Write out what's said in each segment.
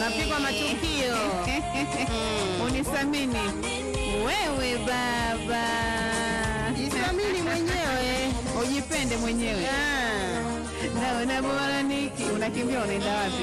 unapigwa matukio unisamini wewe baba jisamini mwenyewe ujipende mwenyewe Ah. na unaboraniki unakimbia unaenda wapi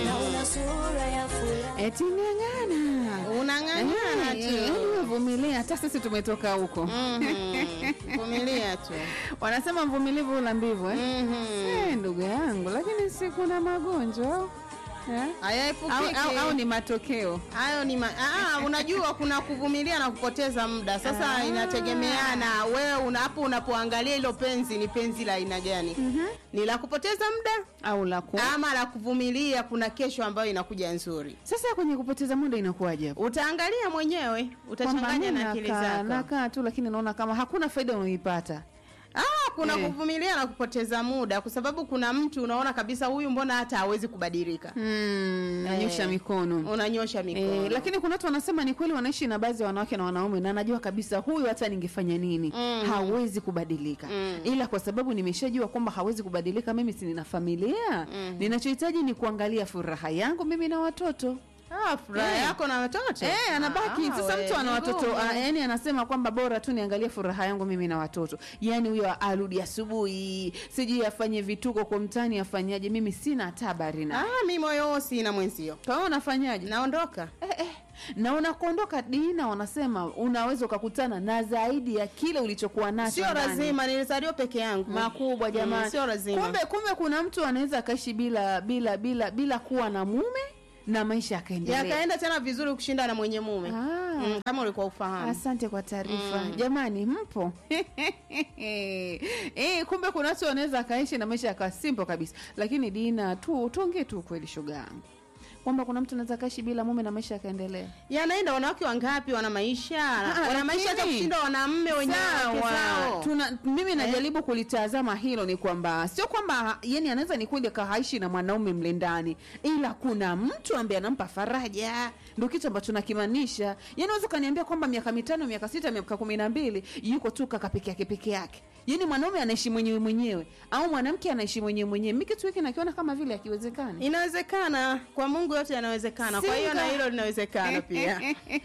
eti ng'ang'ana unang'ang'ana tu vumilia hata sisi tumetoka huko Mhm. vumilia tu wanasema mvumilivu ula mbivu eh? Mhm. Eh, ndugu yangu lakini si kuna magonjwa eh? au, hayaepukiki au, au ni matokeo hayo ni ma... ah, unajua kuna kuvumilia na kupoteza muda sasa Ah. inategemeana wewe una- hapo unapoangalia hilo penzi ni penzi la aina gani ni la kupoteza muda au la ku ama la kuvumilia kuna kesho ambayo inakuja nzuri sasa kwenye kupoteza muda inakuwaje hapo? utaangalia mwenyewe Kwamba utachanganya mi na akili nakaa- zako nakaa tu lakini naona kama hakuna faida unaoipata ah, kuna Eh. kuvumilia na kupoteza muda kwa sababu kuna mtu unaona kabisa huyu mbona hata hawezi kubadilika mm, nanyosha Eh. mikono unanyosha mikono Eh, lakini kuna watu wanasema ni kweli wanaishi na baadhi ya wanawake na wanaume na najua kabisa huyu hata ningefanya nini Mm. hawezi kubadilika Mm. ila kwa sababu nimeshajua kwamba hawezi kubadilika mimi si nina familia Mm. ninachohitaji ni kuangalia furaha yangu mimi na watoto ah, furaha Eh. yako na watoto Eh, anabaki Ah, sasa we, mtu ana ni watoto ngumu. ah, yani anasema kwamba bora tu niangalie furaha yangu mimi na watoto yani huyo arudi asubuhi sijui afanye vituko kwa mtani afanyaje mimi sina hata habari na ah, mi moyo huo sina mwenzio kwa hiyo unafanyaje naondoka eh, eh. na unakuondoka dina wanasema unaweza ukakutana na zaidi ya kile ulichokuwa nacho sio ndani. lazima nilizaliwa peke yangu makubwa jamani Mm, sio lazima kumbe kumbe kuna mtu anaweza akaishi bila bila bila bila kuwa na mume na maisha yakaendelea yakaenda tena vizuri kushinda na mwenye mume Ah. mm, kama ulikuwa ufahamu asante kwa taarifa jamani mpo eh, kumbe kuna watu wanaweza akaishi na maisha yakawa simple kabisa lakini dina tu tuongee tu ukweli shoga yangu kwamba kuna mtu anaweza akaishi bila mume na maisha yakaendelea yanaenda wanawake wangapi wana maisha Ah, wana maisha hata lakini- kushinda wanamme wenye wake Sawa. zao Tuna, mimi najaribu kulitazama hilo ni kwamba sio kwamba yani anaweza ni kweli akahaishi na mwanaume mle ndani ila kuna mtu ambaye anampa faraja ndio kitu ambacho nakimaanisha yani unaweza ukaniambia kwamba miaka mitano miaka sita miaka kumi na mbili yuko tu kaka peke yake peke yake yani mwanaume anaishi mwenyewe mwenyewe au mwanamke anaishi mwenyewe mwenyewe mi kitu hiki nakiona kama vile akiwezekani inawezekana kwa mungu yote yanawezekana kwa hiyo na Singa. hilo linawezekana pia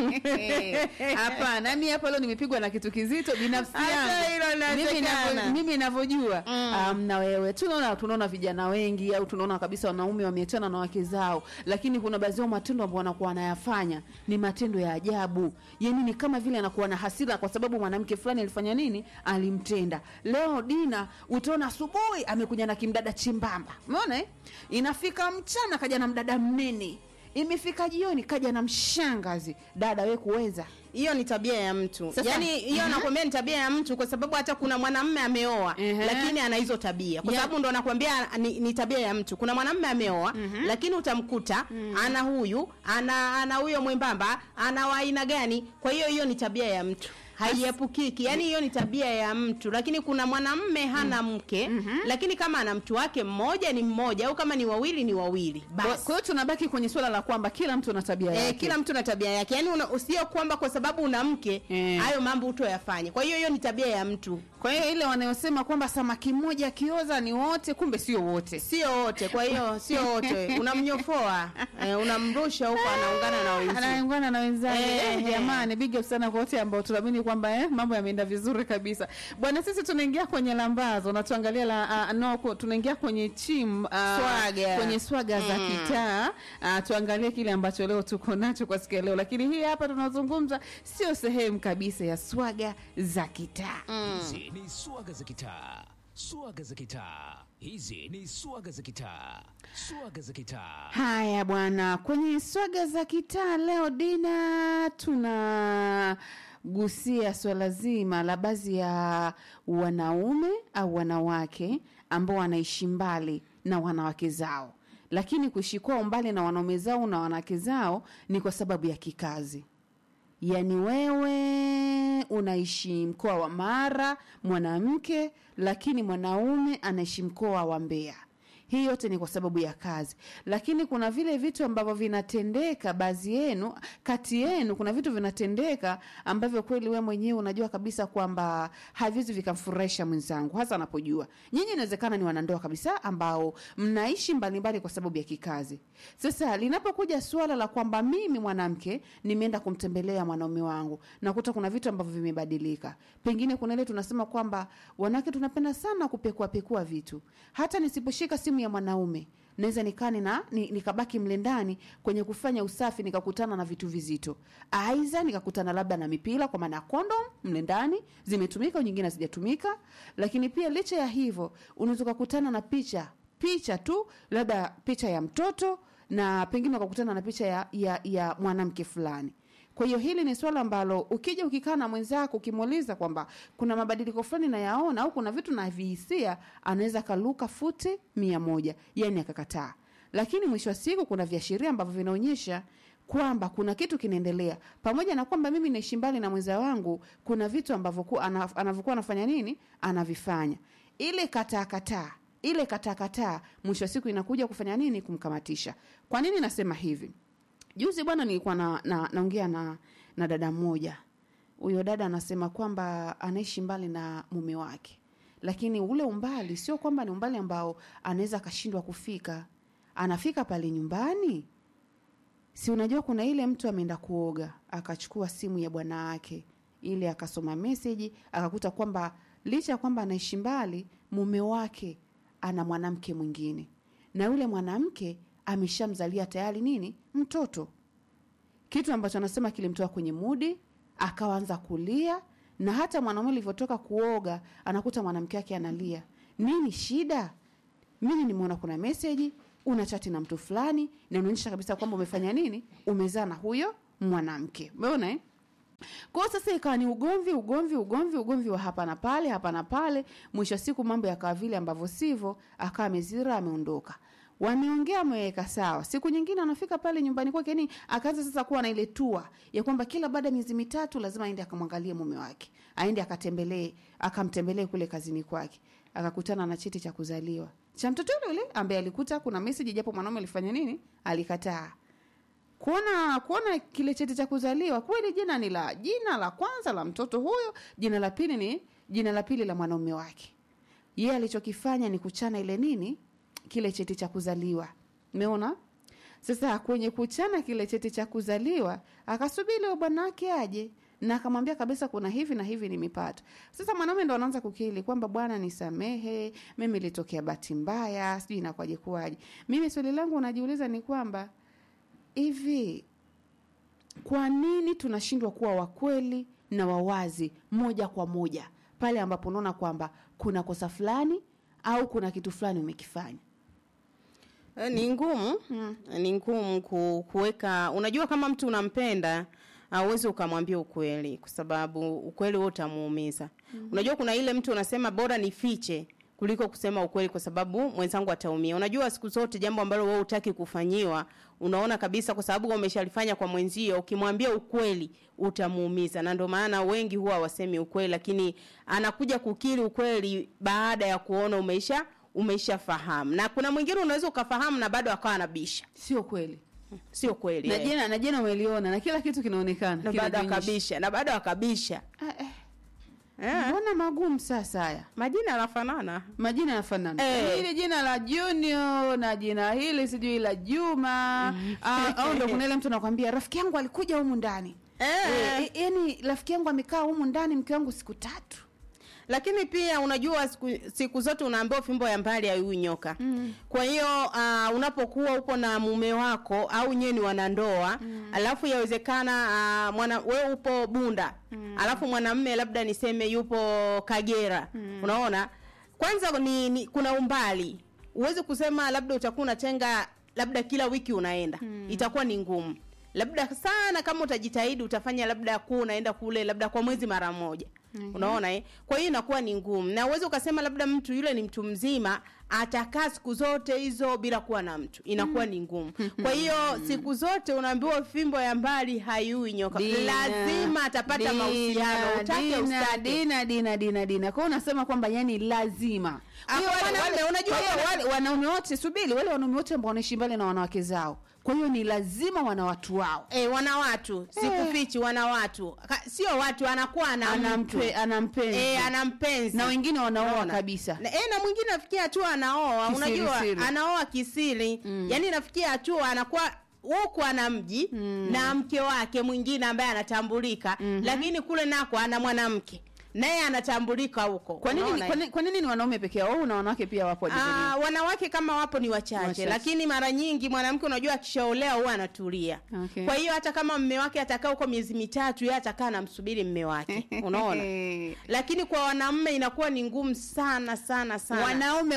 hapana mi hapa leo nimepigwa na kitu kizito binafsi Hata yangu hilo Mimi linawezekana. navyo- mimi navyojua Mm. um, na wewe tunaona tunaona vijana wengi au tunaona kabisa wanaume wameachana na wake zao lakini kuna baadhi yao matendo ambao wanakuwa wanayafanya ni matendo ya ajabu yani ni kama vile anakuwa na hasira kwa sababu mwanamke fulani alifanya nini alimtenda leo dina utaona asubuhi amekuja na kimdada chimbamba umeona eh? inafika mchana kaja na mdada mnene imefika jioni kaja na mshangazi dada we kuweza hiyo ni tabia ya mtu Sasa- yaani hiyo Mhm. nakwambia ni tabia ya mtu kwa sababu hata kuna mwanamme ameoa Ehe. lakini ana hizo tabia kwa Ya- sababu ndo nakwambia ni, ni tabia ya mtu kuna mwanamme ameoa lakini utamkuta ana huyu ana ana huyo mwembamba ana wa aina gani kwa hiyo hiyo ni tabia ya mtu haiepukiki yaani hiyo ni tabia ya mtu lakini kuna mwanamme hana mke lakini kama ana mtu wake mmoja ni mmoja au kama ni wawili ni wawili kwa basi kwa hiyo tunabaki kwenye swala la kwamba kila mtu ana tabia yake Eh, kila mtu na tabia yake yaani una- usio kwamba kwa sababu una mke Eh. hayo mambo utoyafanye kwa hiyo hiyo ni tabia ya mtu kwa hiyo ile wanayosema kwamba samaki mmoja akioza ni wote kumbe sio wote sio wote kwa hiyo sio wote unamnyofoa eh, unamrusha huko anaungana na wenzie anaungana na wenzake Eh, Eh, eh. jamani big up sana kwa wote ambao tunaamini kwamba eh, mambo yameenda vizuri kabisa bwana sisi tunaingia kwenye lambazo na tuangalia la uh, no, ku- tunaingia kwenye chim uh, Swaga. kwenye swaga za Mm. kitaa uh, tuangalie kile ambacho leo tuko nacho kwa siku ya leo lakini hii hapa tunazungumza sio sehemu kabisa ya swaga za kitaa Hizi ni swaga za kitaa, swaga za kitaa. Hizi ni swaga za kitaa, swaga za kitaa. Haya bwana, kwenye swaga za kitaa leo Dina, tunagusia swala zima la baadhi ya wanaume au wanawake ambao wanaishi mbali na wanawake zao, lakini kuishi kwao mbali na wanaume zao na wanawake zao ni kwa sababu ya kikazi. Yaani wewe unaishi mkoa wa Mara mwanamke, lakini mwanaume anaishi mkoa wa Mbeya. hii yote ni kwa sababu ya kazi lakini kuna vile vitu ambavyo vinatendeka baadhi yenu kati yenu kuna vitu vinatendeka ambavyo kweli we mwenyewe unajua kabisa kwamba haviwezi vikamfurahisha mwenzangu hasa anapojua nyinyi inawezekana ni wanandoa kabisa ambao mnaishi mbalimbali kwa sababu ya kikazi sasa linapokuja suala la kwamba mimi mwanamke nimeenda kumtembelea mwanaume wangu nakuta kuna vitu ambavyo vimebadilika pengine kuna ile tunasema kwamba wanawake tunapenda sana kupekua pekua vitu hata nisiposhika simu ya mwanaume naweza nikaa nina ni- nikabaki mle ndani kwenye kufanya usafi nikakutana na vitu vizito aidha nikakutana labda na mipira kwa maana ya kondom mle ndani zimetumika au nyingine hazijatumika lakini pia licha ya hivyo unaweza ukakutana na picha picha tu labda picha ya mtoto na pengine ukakutana na picha ya, ya, ya mwanamke fulani kwa hiyo hili ni swala ambalo ukija ukikaa na mwenzako ukimuuliza kwamba kuna mabadiliko fulani nayaona au kuna vitu navihisia anaweza kaluka futi mia moja yani akakataa lakini mwisho wa siku kuna viashiria ambavyo vinaonyesha kwamba kuna kitu kinaendelea pamoja na kwamba mimi naishi mbali na mwenza wangu kuna vitu ambavyo ku- ana- anavyokuwa anafanya nini anavifanya ile kataa kataa ile kataa kataa mwisho wa siku inakuja kufanya nini kumkamatisha kwa nini nasema hivi juzi bwana nilikuwa na, na, naongea na, na dada mmoja huyo dada anasema kwamba anaishi mbali na mume wake lakini ule umbali sio kwamba ni umbali ambao anaweza akashindwa kufika anafika pale nyumbani si unajua kuna ile mtu ameenda kuoga akachukua simu ya bwana wake ili akasoma meseji akakuta kwamba licha ya kwamba anaishi mbali mume wake ana mwanamke mwingine na yule mwanamke ameshamzalia tayari nini mtoto kitu ambacho anasema kilimtoa kwenye mudi akaanza kulia na hata mwanaume alivyotoka kuoga anakuta mwanamke wake analia nini shida mimi nimeona kuna meseji una chati na mtu fulani na unaonyesha kabisa kwamba umefanya nini umezaa na huyo mwanamke umeona eh? kwao sasa ikawa ni ugomvi ugomvi ugomvi ugomvi wa hapa na pale hapa na pale mwisho wa siku mambo yakawa vile ambavyo sivyo akawa amezira ameondoka wameongea ameweka sawa siku nyingine anafika pale nyumbani kwake yani akaanza sasa kuwa na ile tua ya kwamba kila baada ya miezi mitatu lazima aende akamwangalie mume wake aende akatembelee akamtembelee kule kazini kwake akakutana na cheti cha kuzaliwa cha mtoto yule yule ambaye alikuta kuna meseji japo mwanaume alifanya nini alikataa kuona kuona kile cheti cha kuzaliwa kweli jina ni la jina la kwanza la mtoto huyo jina la pili ni jina la pili la mwanaume wake yeye alichokifanya ni kuchana ile nini kile cheti cha kuzaliwa umeona sasa kwenye kuchana kile cheti cha kuzaliwa akasubiri huyo bwana wake aje na akamwambia kabisa kuna hivi na hivi nimepata sasa mwanaume ndo anaanza kukili kwamba bwana nisamehe mimi ilitokea bahati mbaya sijui inakwaje kuwaje mimi swali langu unajiuliza ni kwamba hivi kwa nini tunashindwa kuwa wakweli na wawazi moja kwa moja pale ambapo unaona kwamba kuna kosa fulani au kuna kitu fulani umekifanya Eh, ni ngumu mm. ni ngumu ku, kuweka unajua kama mtu unampenda auwezi ukamwambia ukweli kwa sababu ukweli wewe utamuumiza mm. unajua kuna ile mtu unasema bora nifiche kuliko kusema ukweli kwa sababu mwenzangu ataumia unajua siku zote jambo ambalo wewe utaki kufanyiwa unaona kabisa kwa sababu umeshalifanya kwa mwenzio ukimwambia ukweli utamuumiza na ndio maana wengi huwa wasemi ukweli lakini anakuja kukiri ukweli baada ya kuona umeisha umeshafahamu na kuna mwingine unaweza ukafahamu na bado akawa anabisha sio kweli sio kweli na eh. jina na jina umeliona na kila kitu kinaonekana na bado kinajionyesha. akabisha na bado akabisha Ah, eh, eh. mbona magumu sasa haya majina yanafanana majina yanafanana Eh. hili jina la junior na jina hili sijui la juma Ah, au ndo kuna ile mtu anakwambia rafiki yangu alikuja humu ndani Eh. Eh, yani rafiki yangu amekaa humu ndani mke wangu siku tatu lakini pia unajua siku, siku zote unaambiwa fimbo ya mbali haiui nyoka mm. kwa hiyo uh, unapokuwa upo na mume wako au nyewe ni wanandoa mm. alafu yawezekana uh, mwana wewe upo bunda mm. alafu mwanamme labda niseme yupo kagera mm. unaona kwanza ni, ni kuna umbali huwezi kusema labda utakuwa unatenga labda kila wiki unaenda mm. itakuwa ni ngumu labda sana kama utajitahidi utafanya labda kuwa unaenda kule labda kwa mwezi mara moja unaona eh? kwa hiyo inakuwa ni ngumu na uweze ukasema labda mtu yule ni mtu mzima atakaa siku zote hizo bila kuwa na mtu inakuwa ni ngumu kwa hiyo siku zote unaambiwa fimbo ya mbali haiui nyoka Dina, lazima atapata Dina, mahusiano utake Dina, ustake Dina, Dina, Dina, Dina. Kwa hiyo unasema kwamba yani lazima. Kwa hiyo Ah, wale- wanaume, wale- unajua kwa hiyo wana- wale wanaume wote subiri, wale wanaume wote ambao wanaishi mbali na wanawake zao, kwa hiyo ni lazima wana watu wao. E, wana watu sikufichi wana watu Ka- sio watu anakuwa ana mtu Anampe, ana mpenzi e, ana mpenzi na wengine wanaoa Unaona? kabisa. na, e, na mwingine nafikia hatua anaoa Kisiri, unajua siri. anaoa kisiri mm. yani nafikia hatua anakuwa huku ana mji mm. na mke wake mwingine ambaye anatambulika mm-hmm. lakini kule nako ana mwanamke naye anatambulika huko Kwa nini, Unaona? kwa nini, kwa nini ni wanaume peke yao au na wanawake pia wapo Ah, hadithi wanawake kama wapo ni wachache, Wachache. lakini mara nyingi mwanamke unajua akishaolewa huwa anatulia Okay. kwa hiyo hata kama mme wake atakaa huko miezi mitatu yeye atakaa anamsubiri mme wake unaona lakini kwa wanaume inakuwa ni ngumu sana sana sana wanaume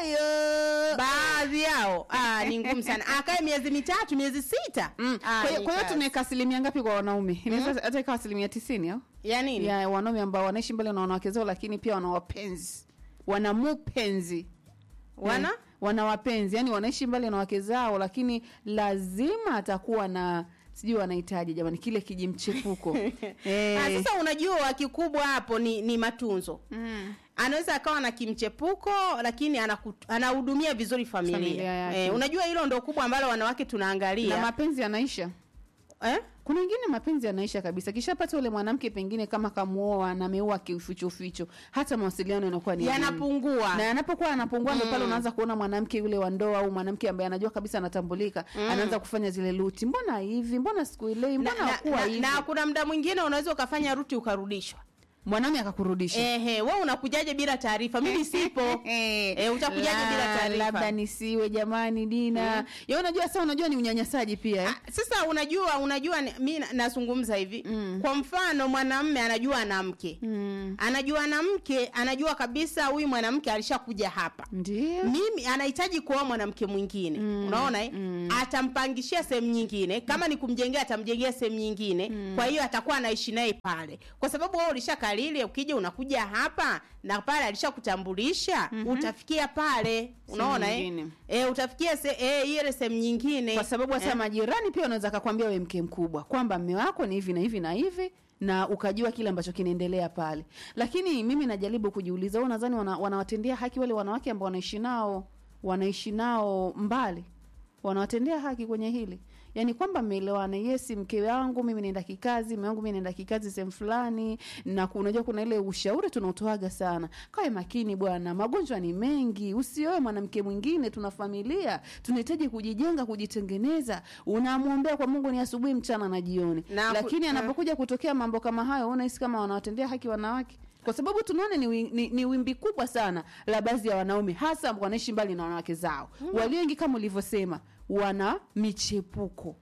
woyo baadhi yao ah, ni ngumu sana akae miezi mitatu miezi sita Mm. Ah, Kwa hiyo- ni kwa hiyo kazi. tunaweka asilimia ngapi kwa wanaume? Inaweza hata ikawa asilimia tisini au ya nini ya wanaume ambao wanaishi mbele na wanawake zao, lakini pia wana wapenzi, wana mupenzi, wana Eh, wana wapenzi, yani wanaishi mbali na wake zao, lakini lazima atakuwa na sijui wanahitaji jamani, kile kijimchepuko eh. Ah, sasa unajua kikubwa hapo ni ni matunzo mm. anaweza akawa na kimchepuko lakini anaku- anahudumia vizuri familia, Familia yake. Eh, unajua hilo ndo kubwa ambalo wanawake na tunaangalia mapenzi yanaisha eh? kuna wengine mapenzi yanaisha kabisa kishapata ule mwanamke pengine kama kamuoa na ameoa kiufichoficho hata mawasiliano yanakuwa ni ngumu. yanapungua na anapokuwa anapungua ndo pale unaanza kuona mwanamke yule wa ndoa au mwanamke ambaye anajua kabisa anatambulika anaanza kufanya zile luti mbona hivi mbona sikuelewi na, mbona na, hakuwa na, hivi na kuna mda mwingine unaweza ukafanya ruti ukarudishwa mwanaume akakurudisha ehe we unakujaje bila taarifa mimi sipo Eh, utakujaje bila La- taarifa? labda nisiwe jamani dina ya unajua sasa unajua ni unyanyasaji pia eh? Ah, sasa unajua unajua ni- mi na- nazungumza hivi Mm. kwa mfano mwanamme anajua ana mke mm. anajua ana mke anajua kabisa huyu mwanamke alishakuja hapa ndio mimi anahitaji kuoa mwanamke mwingine Mm, unaona eh? mm. atampangishia sehemu nyingine kama ni kumjengea atamjengea sehemu nyingine kwa hiyo atakuwa anaishi naye pale kwa sababu wewe ulishakalili ukija unakuja hapa na pale alishakutambulisha utafikia pale unaona eh? nyingine. e, utafikia se, e, ile sehemu nyingine kwa sababu hasa majirani pia wanaweza kakwambia we mke mkubwa kwamba mme wako ni hivi na hivi na hivi na ukajua kile ambacho kinaendelea pale lakini mimi najaribu kujiuliza wewe nadhani wana, wanawatendea haki wale wanawake ambao wanaishi nao wanaishi nao mbali wanawatendea haki kwenye hili yaani kwamba mmeelewana yesi mke wangu mimi naenda kikazi mme wangu mimi naenda kikazi sehemu fulani na ku- unajua kuna ile ushauri tunaotoaga sana kawe makini bwana magonjwa ni mengi usioe mwanamke mwingine tuna familia tunahitaji kujijenga kujitengeneza unamwombea kwa mungu ni asubuhi mchana na jioni Na ku- lakini eh. anapokuja kutokea mambo kama hayo unahisi kama wanawatendea haki wanawake kwa sababu tunaona ni, wi- ni, ni wimbi kubwa sana la baadhi ya wanaume hasa ambao wanaishi mbali na wanawake zao mm. walio wengi kama ulivyosema wana michepuko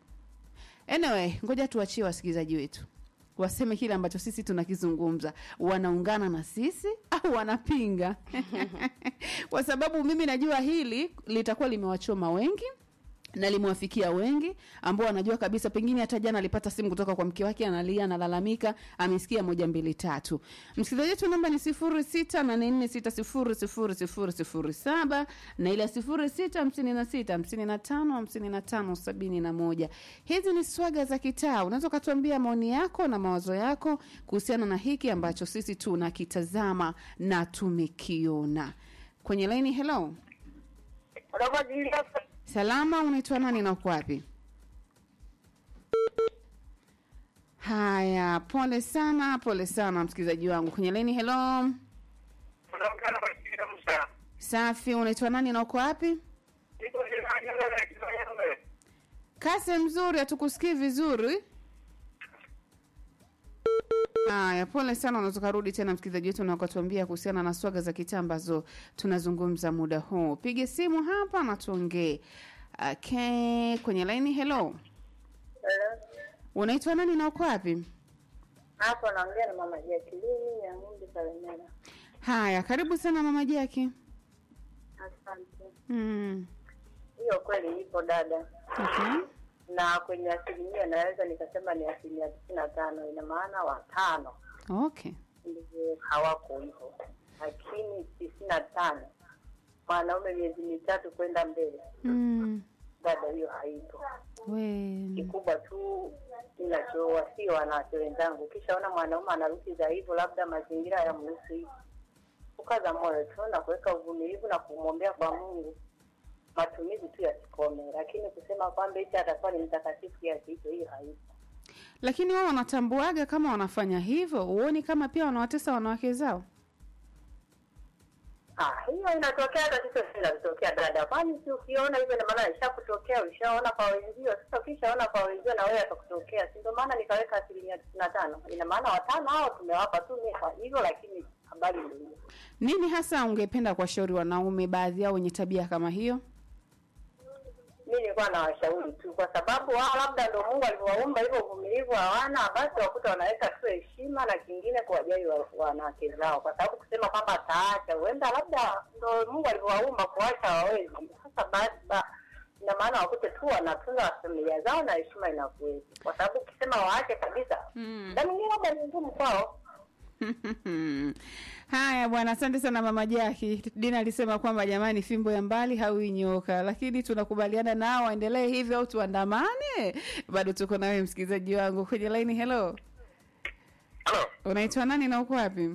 anyway ngoja tuachie wasikilizaji wetu waseme kile ambacho sisi tunakizungumza wanaungana na sisi au wanapinga kwa sababu mimi najua hili litakuwa limewachoma wengi na limewafikia wengi ambao wanajua kabisa pengine hata jana alipata simu kutoka kwa mke wake analia analalamika amesikia moja mbili tatu msikilizaji wetu namba ni sifuri sita nane nne sita sifuri sifuri sifuri sifuri saba na ile sifuri sita hamsini na sita hamsini na tano hamsini na tano sabini na moja hizi ni swaga za kitaa unaweza ukatuambia maoni yako na mawazo yako kuhusiana na hiki ambacho sisi tunakitazama na tumekiona kwenye laini hello salama unaitwa nani na uko wapi haya pole sana pole sana msikilizaji wangu kwenye laini hello safi unaitwa nani na uko wapi kase mzuri hatukusikii vizuri haya pole sana unaweza ukarudi tena msikilizaji wetu na ukatuambia kuhusiana na swaga za kitaa ambazo tunazungumza muda huu pige simu hapa na tuongee okay kwenye laini hello unaitwa nani na uko wapi hapo naongea na mama Jacqueline ya Ng'ombe Salemela. haya karibu sana mama jaki Asante. mm. Hiyo kweli ipo dada, okay. na kwenye asilimia naweza nikasema ni asilimia tisini na tano. Ina maana watano okay ndivyo hawako hivyo, lakini tisini na tano mwanaume miezi mitatu kwenda mbele, mm. dada, hiyo haipo. we Kikubwa tu ninachowasii wanawake wenzangu, ukishaona mwanaume anarudi za hivyo, labda mazingira ya mruhusu hivi, kukaza moyo tu na kuweka uvumilivu na kumwombea kwa Mungu, matumizi tu yasikome, lakini kusema kwamba hichi atakuwa ni mtakatifu kiasi hicho, hiyo haipo. lakini wao wanatambuaga kama wanafanya hivyo huoni kama pia wanawatesa wanawake zao Ah, hiyo inatokea hata sisi inatokea dada, kwani si ukiona hivyo ina maana ishakutokea, ulishaona kwa wenzio. Sasa ukishaona kwa wenzio na wewe akakutokea, si ndio maana nikaweka asilimia tisini na tano. Ina maana watano hao tumewapa tu nefa hivyo, lakini habari ndio hiyo. nini hasa ungependa kuwashauri wanaume baadhi yao wenye tabia kama hiyo mi nilikuwa nawashauri tu, kwa sababu wao labda ndo Mungu alivyowaumba hivyo, uvumilivu hawana, basi wakuta wanaweka tu heshima na kingine kuwajali wa- wanawake zao, kwa sababu kusema kwamba ataacha, huenda labda ndo Mungu alivyowaumba kuacha hawawezi. Sasa basi ba- ina maana wakute tu wanatunza familia zao na heshima inakuwepo, kwa sababu ukisema waache kabisa, Mm. na mwingine labda ni ngumu kwao. haya bwana asante sana mama jaki dina alisema kwamba jamani fimbo ya mbali haui nyoka lakini tunakubaliana nao waendelee hivyo au tuandamane bado tuko nawe msikilizaji wangu kwenye laini hello Halo, unaitwa nani na uko wapi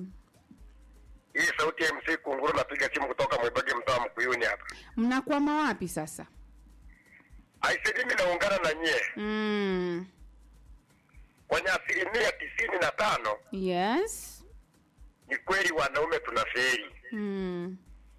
hii sauti ya MC Kunguru, napiga simu kutoka Mwibage, mtaa wa Mkuyuni hapa. mnakwama wapi sasa Aise, mimi naungana na nyie mm. kwenye asilimia tisini na tano. yes Ni kweli wanaume tunaferi, mm.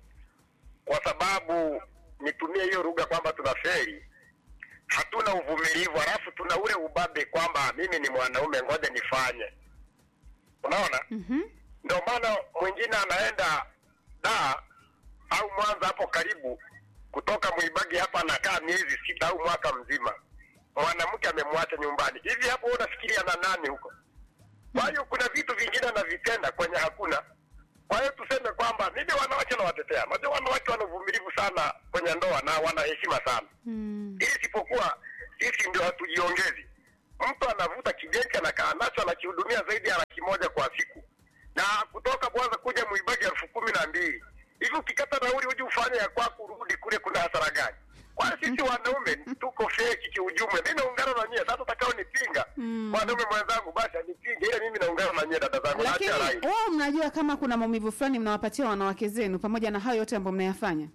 kwa sababu nitumie hiyo lugha kwamba tunaferi, hatuna uvumilivu, halafu tuna ule ubabe kwamba mimi ni mwanaume, ngoja nifanye. Unaona, mm-hmm. ndio maana mwingine anaenda da au Mwanza hapo karibu, kutoka Mwibagi hapa anakaa miezi sita au mwaka mzima, mwanamke amemwacha nyumbani. Hivi hapo wewe unafikiria na nani huko? Kwa hiyo kuna vitu vingine anavitenda kwenye hakuna. Kwa hiyo tuseme kwamba mimi wanawake nawatetea, najua wanawake wana uvumilivu sana kwenye ndoa na wana heshima sana mm. ili isipokuwa sisi ndio hatujiongezi. Mtu anavuta kijenzi anakaa nacho anakihudumia zaidi ya laki moja kwa siku, na kutoka Mwanza kuja Mwibagi elfu kumi na mbili hivi. Ukikata nauli uje ufanye ya kwako urudi kule, kuna hasara gani? Kwa hiyo sisi wanaume tuko feki kiujumla. Mimi naungana na nyie sasa, utakao nipinga Mm. mwanaume mwenzangu, basi anipinge, ile mimi naungana na nyie dada zangu, lakini naachia rai. wao mnajua kama kuna maumivu fulani mnawapatia wanawake zenu pamoja na hayo yote ambayo mnayafanya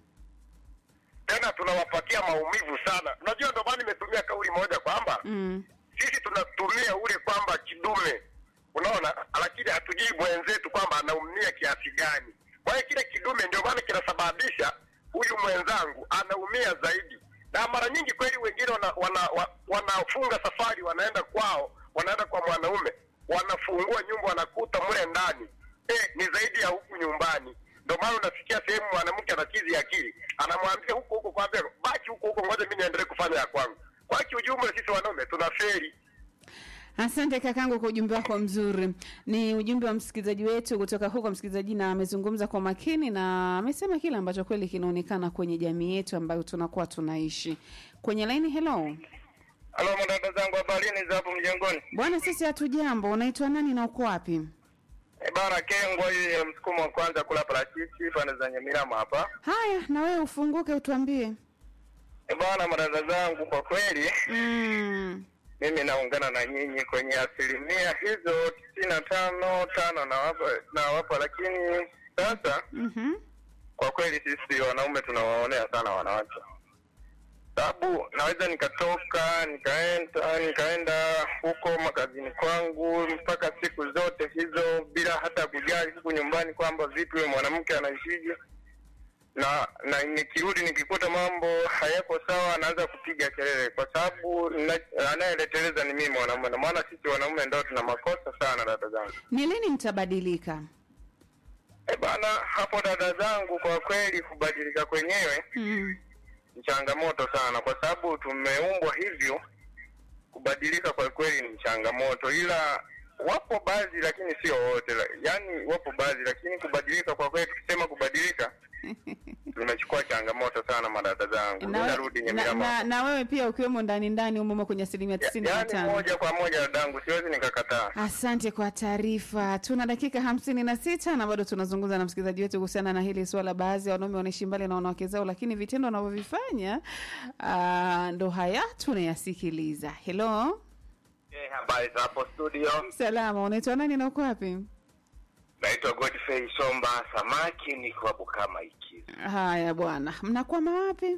Tena tunawapatia maumivu sana. Unajua, ndio maana nimetumia kauli moja kwamba mm. sisi tunatumia ule kwamba kidume, unaona, lakini hatujui mwenzetu kwamba anaumia kiasi gani. Kwa hiyo kile kidume ndio maana kinasababisha huyu mwenzangu anaumia zaidi, na mara nyingi kweli wengine wana, wana, wa, wanafunga safari, wanaenda kwao, wanaenda kwa mwanaume, wanafungua nyumba, wanakuta mle ndani eh, ni zaidi ya huku nyumbani. Ndio maana unasikia sehemu mwanamke anachizi akili, anamwambia huko huko kwambia baki huko huko, ngoja mimi niendelee kufanya ya kwangu. Kwa kiujumla, sisi wanaume tunaferi. Asante kakangu kwa ujumbe wako mzuri. Ni ujumbe wa msikilizaji wetu kutoka huko, msikilizaji na amezungumza kwa makini na amesema kile ambacho kweli kinaonekana kwenye jamii yetu ambayo tunakuwa tunaishi. Kwenye laini, hello Halo madada zangu, habarini za hapo mjengoni? bwana, sisi hatujambo. Unaitwa nani na uko wapi? E bana, Kengwa hii ya msukumo wa kwanza kula parachichi pande za Nyamirama hapa. Haya, na wewe ufunguke utuambie. E bana, madada zangu, kwa kweli mm. mimi naungana na nyinyi kwenye asilimia hizo tisini na tano tano na wapa, na wapa, lakini sasa mm-hmm. kwa kweli sisi wanaume tunawaonea sana wanawake, sababu naweza nikatoka nikaenda nikaenda huko makazini kwangu mpaka siku zote hizo bila hata kujali huku nyumbani kwamba vipi huyo mwanamke anaishije, na na nikirudi nikikuta mambo hayako sawa, anaanza kupiga kelele, kwa sababu na- anayeleteleza ni mimi mwanaume, na maana sisi wanaume ndio tuna makosa sana, dada zangu. Ni lini mtabadilika? E bana, hapo dada zangu, kwa kweli kubadilika kwenyewe mm. ni changamoto sana, kwa sababu tumeumbwa hivyo. Kubadilika kwa kweli ni changamoto, ila wapo baadhi, lakini sio wote. La- Yaani wapo baadhi, lakini kubadilika kwa kweli, tukisema kubadilika Tumechukua changamoto sana madada zangu. na, Narudi na, Nyamira na, na wewe pia ukiwemo ndani ndani umomo kwenye asilimia tisini na Yaani tano moja kwa moja dadangu, siwezi nikakataa. Asante kwa taarifa. Tuna dakika hamsini na sita na bado tunazungumza na msikilizaji wetu kuhusiana na hili swala. Baadhi ya wanaume wanaishi mbali na wanawake zao, lakini vitendo wanavyovifanya ah, ndo haya tunayasikiliza. Hello, Eh, habari za hapo studio. salama, unaitwa nani na uko wapi? Naitwa Godfrey Somba Samaki, niko hapo kama ikizi. Haya bwana, mnakwama wapi?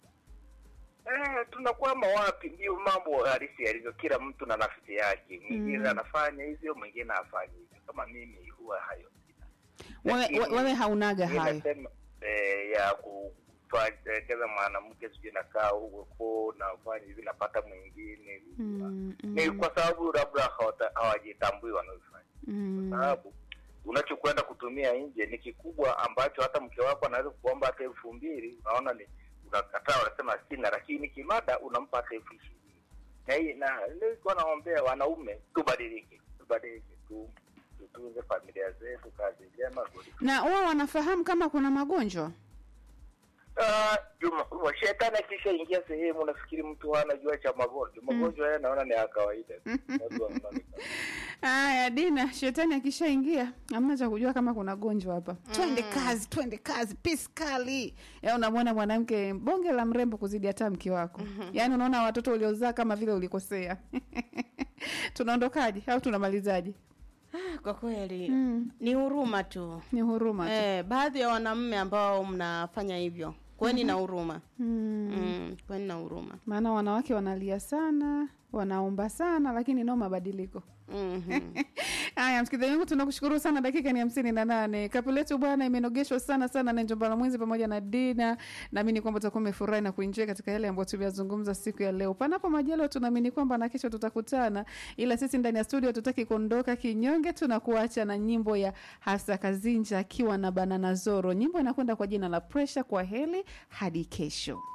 Eh, tunakwama wapi? Ndio mambo halisi yalivyo, kila mtu na nafsi yake. Mwingine anafanya hivyo, mwingine hafanyi hivyo. Kama mimi huwa hayo sina. Wewe, Lakini- we- wewe haunaga Mimi hayo. nasema, eh, ya kutwakeza mwanamke sijui nakaa huko nafanya hivi napata mwingine Mm, ni kwa sababu labda hawata- hawajitambui wanaofanya Mm, sababu unachokwenda kutumia nje ni kikubwa ambacho hata mke wako anaweza kuomba hata elfu mbili unaona ni unakataa unasema sina lakini kimada unampa hata elfu ishirini na hii na nilikuwa naombea wanaume tubadilike tubadilike tu tutunze familia zetu kazi njema good na wao wanafahamu kama kuna magonjwa Ah, Juma, wa- shetani akishaingia sehemu nafikiri mtu hana jua cha magonjwa magonjwa haya naona ni ya kawaida tu. Watu wanaona ni kawaida. Haya, Dina, shetani akishaingia hamna cha kujua kama kuna gonjwa hapa. Twende kazi, twende kazi, piskali. Ya unamwona mwanamke bonge la mrembo kuzidi hata mke wako. Yaani unaona watoto uliozaa kama vile ulikosea. Tunaondokaje au tunamalizaje? Ah, kwa kweli Mm. ni huruma tu Ni huruma tu. eh, baadhi ya wanaume ambao mnafanya hivyo kweni na huruma Mm. mm, kweni na huruma Maana wanawake wanalia sana, wanaomba sana lakini no mabadiliko. Mhm. Haya, msikilizaji wangu, tunakushukuru sana. Dakika ni hamsini na nane. Kapu letu bwana imenogeshwa sana sana na Njombala Mwenzi pamoja na Dina. Naamini kwamba utakuwa umefurahi na kuenjoy katika yale ambayo tumeyazungumza siku ya leo. Panapo majaliwa, tunaamini kwamba na kesho tutakutana, ila sisi ndani ya studio tutaki kuondoka kinyonge. Tunakuacha na nyimbo ya Hasa Kazinja akiwa na Banana Zoro. Nyimbo inakwenda kwa jina la Pressure. Kwa heli hadi kesho.